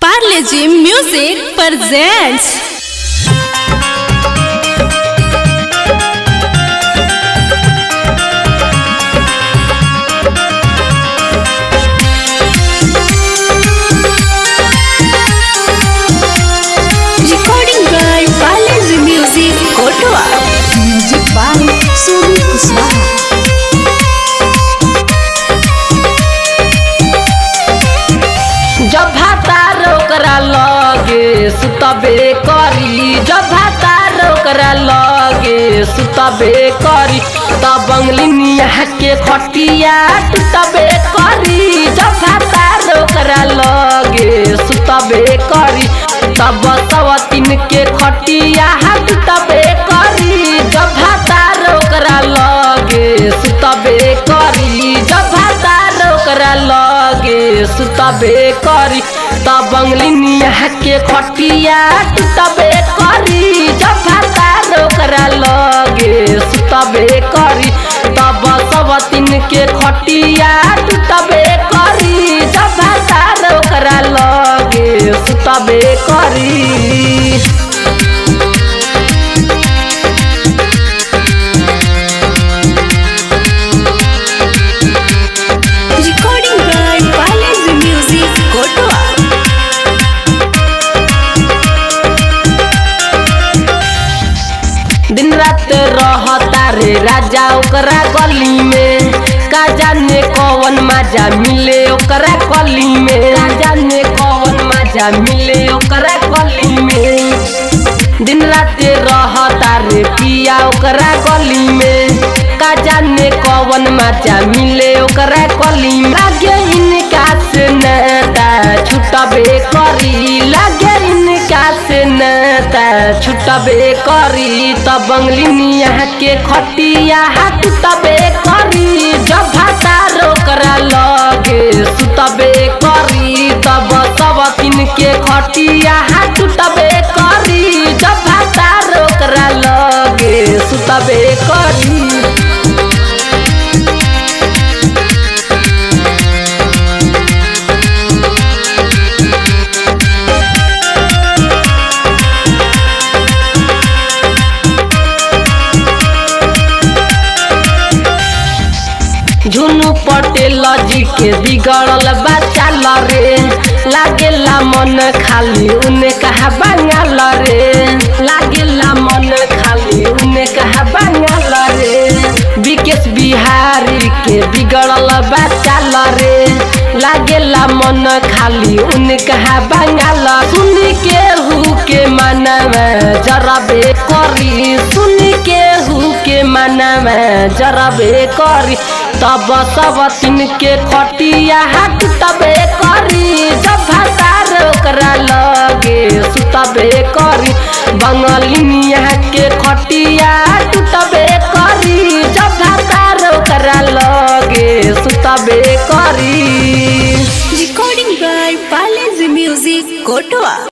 Parleji Music presents recording by Parleji Music Kotoa music by Sumi Kuswaha जब भातार ओकरा लगे सुतबे करी जब भातार ओकरा लगे सुतबे करी तब बंगलिनिया के खटिया टूटबे करी जब भातार ओकरा लगे सुतबे करी तब सवतीन के खटिया टूटबे करी जब भातार ओकरा लगे सुतबे करी जब भातार ओकरा लगे सुतबे करी तब बंगलिनिया के खटिया टूटबे करी जब भातार ओकरा लगे सुतबे करी तब सब तीन के खटिया टूटबे करी जब भातार ओकरा लगे सुतबे करी recording by Parleji Music Kotoa दिन रात रहता रे राजा ओकरा गली में का जाने कौन मजा मिले ओकरा गली में का जाने कौन मजा मिले ओकरा गली में दिन रात रहता रे पिया ओकरा गली में का जाने कौन मजा मिले ओकरा गली में लागे इनका से नता छुटबे करी लागे इनका से नता छुटबे करी तब बंगलिनिया के खटिया टूटबे करी जब भाता ओकरा लगे सुतबे करी तब सब तीन के खटिया टूटबे करी जब भाता ओकरा लगे सुतबे करी झुनू पटेल जी के बिगड़ल बच्चा रे लागेला मन खाली उने कहा बंगाल रे लागेला मन खाली उने कहा बंगाल रे विकेश बिहारी के बिगड़ल बच्चा रे लागेला मन खाली उने कहा बंगाल सुन के हु के मनवा जरबे करी सुन के हु के मनवा जरबे करी तब सब तीन के खटिया टूटबे करी जब भातार ओकरा लगे सुतबे करी बंगलिनिया के खटिया टूटबे करी जब भातार ओकरा लगे सुतबे